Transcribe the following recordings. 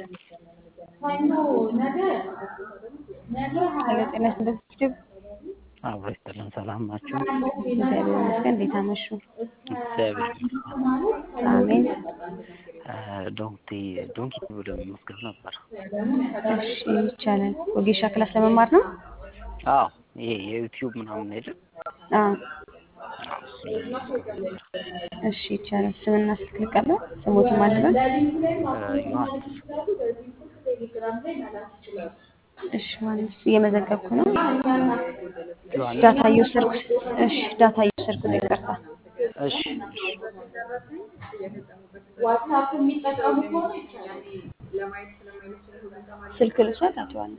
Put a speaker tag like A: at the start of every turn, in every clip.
A: ሄሎ ጤና ይስጥልኝ።
B: አብሮ ይስጥልን። ሰላም ናችሁ?
A: እግዚአብሔር ይመስገን። እንዴት አመሹ?
B: እግዚአብሔር ይመስገን።
A: አሜን።
B: ዶንኪ ዶንኪ ብሎ መመዝገብ ነበር።
A: እሺ ይቻላል። ወጌሻ ክላስ ለመማር ነው?
B: አዎ ይሄ የዩቲዩብ ምናምን የለም?
A: አዎ
B: አዎ እሱን ለመመዝገብ ነበር።
A: እሺ ይቻላል። ስምና ስልክ ልቀበል። ስሞቱ ማን ነው?
B: ዮሐንስ
A: እሺ ዮሐንስ እየመዘገብኩ ነው።
B: ዮሐንስ
A: ዳታ እየወሰድኩ እሺ ዳታ እየወሰድኩ ነው። ይቅርታ።
B: እሺ እሺ
C: ዋትሳፕ የሚጠቀሙ ከሆነ ይቻላል።
A: ስልክ ልውሰድ አቶ ዮሐንስ።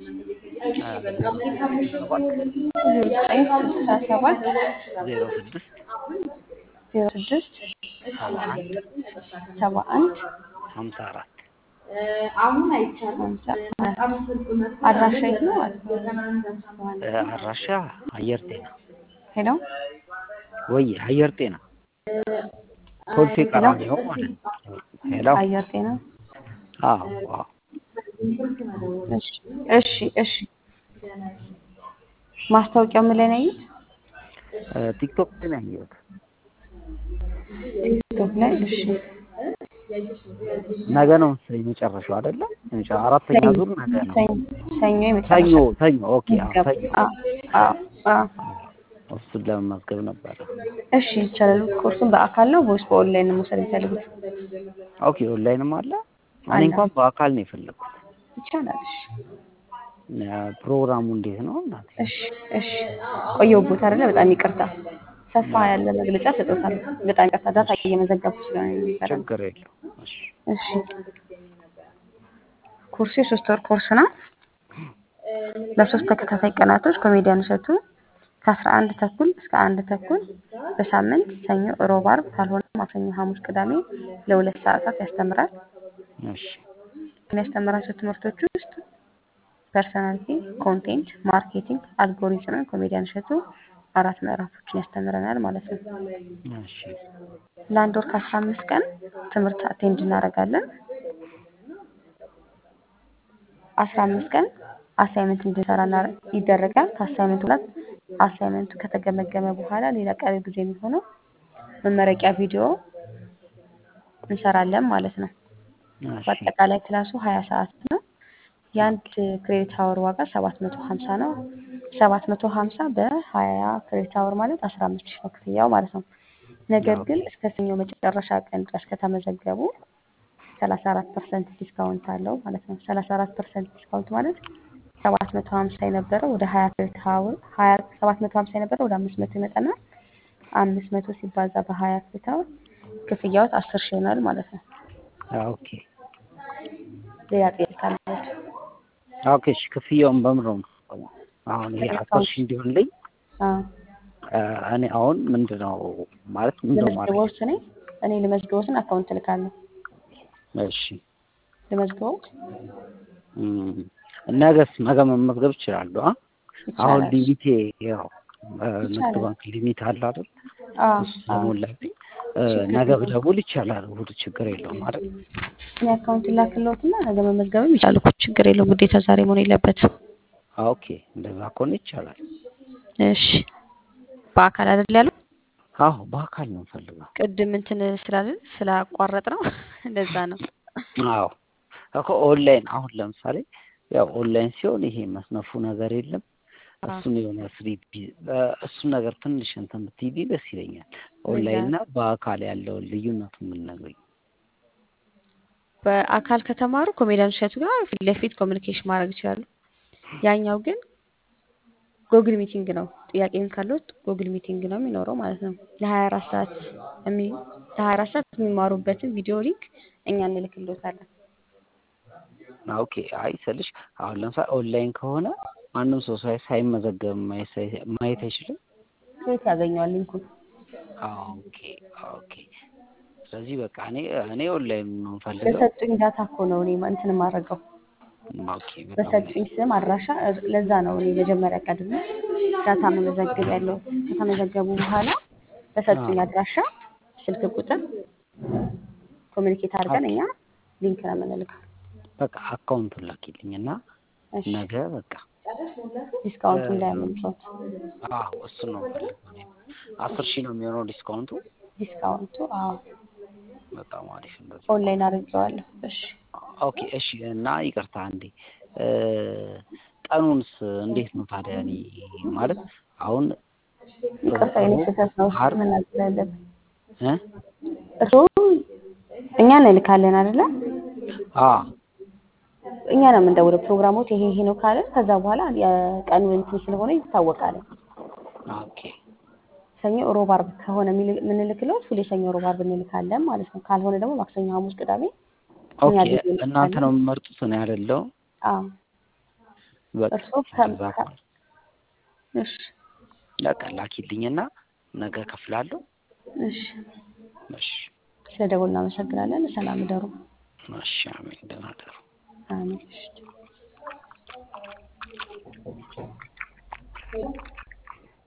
B: ሰባት
A: ዜሮ ዘጠኝ ስልሳ ሰባት
B: ዜሮ ስድስት
A: ዜሮ ስድስት
B: ሰባ አንድ
A: ሰባ አንድ
B: ሀምሳ አራት
C: አሁን አይቻልም።
A: ሀምሳ
C: በጣም ስልክ መስመር
A: አድራሻ የት ነው? አቶ
B: አድራሻ አየር ጤና
A: ሄሎ
B: ወይ አየር ጤና ኮልፌ ቀራኒዮ ማለት ነው። ሄሎ
A: አየር ጤና
B: አዎ አዎ
A: እሺ እሺ እሺ ማስታወቂያው ምን ላይ ነው ያዩት?
B: ቲክቶክ ላይ ነው ያየሁት።
A: ቲክቶክ ላይ እሺ
B: ነገ ነው መሰለኝ መጨረሻው አይደለ? የመጨ- አራተኛ ዙር ነገ ነው።
A: ሰኞ ሰኞ የመጨረሻ
B: ሰኞ ሰኞ ኦኬ አዎ
A: ምዝገባ
B: ሰኞ
A: አዎ አዎ አዎ
B: እሱን ለመመዝገብ ነበረ።
A: እሺ ይቻላል። ኮርሱን በአካል ነው ወይስ በኦንላይን ነው መውሰድ የሚፈልጉት?
B: ኦኬ ኦንላይንም አለ። እኔ
A: አለ።
B: እንኳን በአካል ነው የፈለግኩት።
A: ይቻላል። እሺ
B: ፕሮግራሙ እንዴት ነው እናቴ?
A: እሺ እሺ ቆየሁበት አይደለ? በጣም ይቅርታ። ሰፋ ያለ መግለጫ ሰጥቶታል። በጣም ይቅርታ። ዳታ እየመዘገብኩ ስለሆነ ነው የሚባለው።
B: ችግር የለው። እሺ
A: እሺ ኮርሱ የሶስት ወር ኮርስ ነው። ለሶስት ተከታታይ ቀናቶች ኮሜዲያን እሸቱ ከአስራ አንድ ተኩል እስከ አንድ ተኩል በሳምንት ሰኞ፣ ሮብ፣ ዓርብ ካልሆነ ማክሰኞ፣ ሐሙስ፣ ቅዳሜ ለሁለት ሰዓታት ያስተምራል።
B: እሺ
A: ከሚያስተምራቸው ትምህርቶች ውስጥ ፐርሰናሊቲ፣ ኮንቴንት፣ ማርኬቲንግ፣ አልጎሪዝምን ኮሜዲያን እሸቱ አራት ምዕራፎችን ያስተምረናል ማለት ነው።
B: እሺ
A: ለአንድ ወር ከአስራ አምስት ቀን ትምህርት አቴንድ እናደርጋለን። አስራ አምስት ቀን አሳይመንት እንድንሰራ እና- ይደረጋል። ከአሳይመንቱ በኋላ አሳይመንቱ ከተገመገመ በኋላ ሌላ ቀሪ ጊዜ የሚሆነው መመረቂያ ቪዲዮ እንሰራለን ማለት ነው።
B: እሺ
A: በአጠቃላይ ክላሱ ሀያ ሰዓት ነው። የአንድ ክሬዲት አወር ዋጋ ሰባት መቶ ሀምሳ ነው። ሰባት መቶ ሀምሳ በሀያ ክሬዲት አወር ማለት አስራ አምስት ሺህ ነው ክፍያው ማለት ነው። ነገር ግን እስከ ሰኞ መጨረሻ ቀን ድረስ ከተመዘገቡ ሰላሳ አራት ፐርሰንት ዲስካውንት አለው ማለት ነው። ሰላሳ አራት ፐርሰንት ዲስካውንት ማለት ሰባት መቶ ሀምሳ የነበረው ወደ ሀያ ክሬዲት አወር ሀያ ሰባት መቶ ሀምሳ የነበረው ወደ አምስት መቶ ይመጣና አምስት መቶ ሲባዛ በሀያ ክሬዲት አወር ክፍያዎት አስር ሺህ ይሆናል ማለት ነው።
B: ኦኬ
A: ሌላ ጥያቄ ካላችሁ
B: ኦኬ እሺ ክፍያውን በምን ነው የምትከፍለው? አሁን ይሄ አስር ሺህ እንዲሆንልኝ
A: አዎ
B: እ፣ እኔ አሁን ምንድን ነው ማለት ምንድን ነው ማድረግ?
A: ልመዝግቦት እኔ እኔ ልመዝግቦትን አካውንት እልካለሁ።
B: እሺ
A: ልመዝግቦት
B: እም፣ ነገስ ነገ መመዝገብ እችላለሁ? አ? አሁን
A: ይቻላል።
B: ሊሚቴ ያው እ፣ ንግድ
A: ይቻላል።
B: ባንክ ሊሚት አለ አይደል?
A: አዎ
B: እሱ
A: አዎ
B: ስለሞላብኝ እ፣
A: ችግር
B: ነገ
A: የለውም።
B: ብደውል ይቻላል። እሑድ ችግር የለውም አይደል?
A: እኔ አካውንት ላክልዎትና ነገ መመዝገብም ይቻላል እኮ ችግር የለውም። ግዴታ ዛሬ መሆን የለበትም።
B: ኦኬ እንደዛ ከሆነ ይቻላል።
A: እሺ በአካል አይደል ያለው?
B: አዎ በአካል ነው የምፈልገው።
A: ቅድም እንትን ስላልን ስላቋረጥ ነው እንደዛ ነው።
B: አዎ እኮ ኦንላይን አሁን ለምሳሌ ያው ኦንላይን ሲሆን ይሄ መስነፉ ነገር የለም።
A: አዎ
B: እሱን የሆነ ፍሪ እሱን ነገር ትንሽ እንትን ብትይልኝ ደስ ይለኛል። ኦንላይን እና በአካል ያለውን ልዩነቱ የምንነግረኝ።
A: በአካል ከተማሩ ኮሜዲያን እሸቱ ጋር ፊት ለፊት ኮሚኒኬሽን ማድረግ ይችላሉ። ያኛው ግን ጎግል ሚቲንግ ነው። ጥያቄም ካሉት ጎግል ሚቲንግ ነው የሚኖረው ማለት ነው። ለሀያ አራት ሰዓት የሚ ለሀያ አራት ሰዓት የሚማሩበትን ቪዲዮ ሊንክ እኛ እንልክልዎታለን።
B: ኦኬ አይ ስልሽ አሁን ለምሳሌ ኦንላይን ከሆነ ማንም ሰው ሳይ ሳይመዘገብ ማየት ሳይ- ማየት አይችልም።
A: ከየት ያገኘዋል ሊንኩን?
B: ኦኬ ኦኬ። ስለዚህ በቃ እኔ እኔ ኦንላይን ነው የምፈልገው።
A: በሰጡኝ ዳታ እኮ ነው እኔ እንትን የማደርገው
B: ኦኬ በጣም
A: በሰጡኝ ስም አድራሻ። እር- ለዛ ነው እኔ መጀመሪያ ቀድሜ ዳታ መመዘግብ ያለው። ከተመዘገቡ በኋላ በሰጡኝ አድራሻ ስልክ ቁጥር ኮሚኒኬት አድርገን እኛ ሊንክ ነው የምንልከው።
B: በቃ አካውንቱን ላኪልኝ እና
A: እሺ
B: ነገ በቃ
A: ዲስካውንቱ እንዳያመልጦት
B: አዎ እሱን ነው የምፈልገው እኔ። አስር ሺህ ነው የሚሆነው ዲስካውንቱ።
A: ዲስካውንቱ አዎ
B: በጣም አሪፍ እንደዚህ
A: ኦንላይን አድርጌዋለሁ እሺ
B: ኦኬ እሺ። እና ይቅርታ አንዴ እ ቀኑንስ እንዴት ነው ታዲያ? እኔ ማለት አሁን
A: ይቅርታ የኔ ስህተት ነው እሺ
B: ዓርብ
A: መናገር ያለብን
B: እ
A: እርስዎ እኛ እንልካለን አይደለ
B: አ
A: እኛ ነው የምንደውለው ፕሮግራሞት ይሄ ይሄ ነው ካለን ከዛ በኋላ የቀኑ እንትን ስለሆነ ይታወቃል
B: ኦኬ
A: ሰኞ ሮብ አርብ ከሆነ የሚል- የምንልክለት ሁሌ ሰኞ ሮብ አርብ እንልካለን ማለት ነው ካልሆነ ደግሞ ማክሰኞ ሐሙስ ቅዳሜ እኛ
B: ኦኬ
A: ጊዜ
B: እናንተ
A: እንልካለን
B: ነው የምመርጡት እኔ አይደለሁም።
A: አዎ
B: በቃ
A: እርስዎ ከ-
B: እንደዛ
A: ከ-
B: ከሆነ
A: እሺ
B: በቃ ላኪልኝና ነገ እከፍላለሁ።
A: እሺ
B: እሺ
A: ስለ ደወል እናመሰግናለን ሰላም እደሩ
B: እሺ አሜን። ደህና እደሩ።
A: አሜን እሺ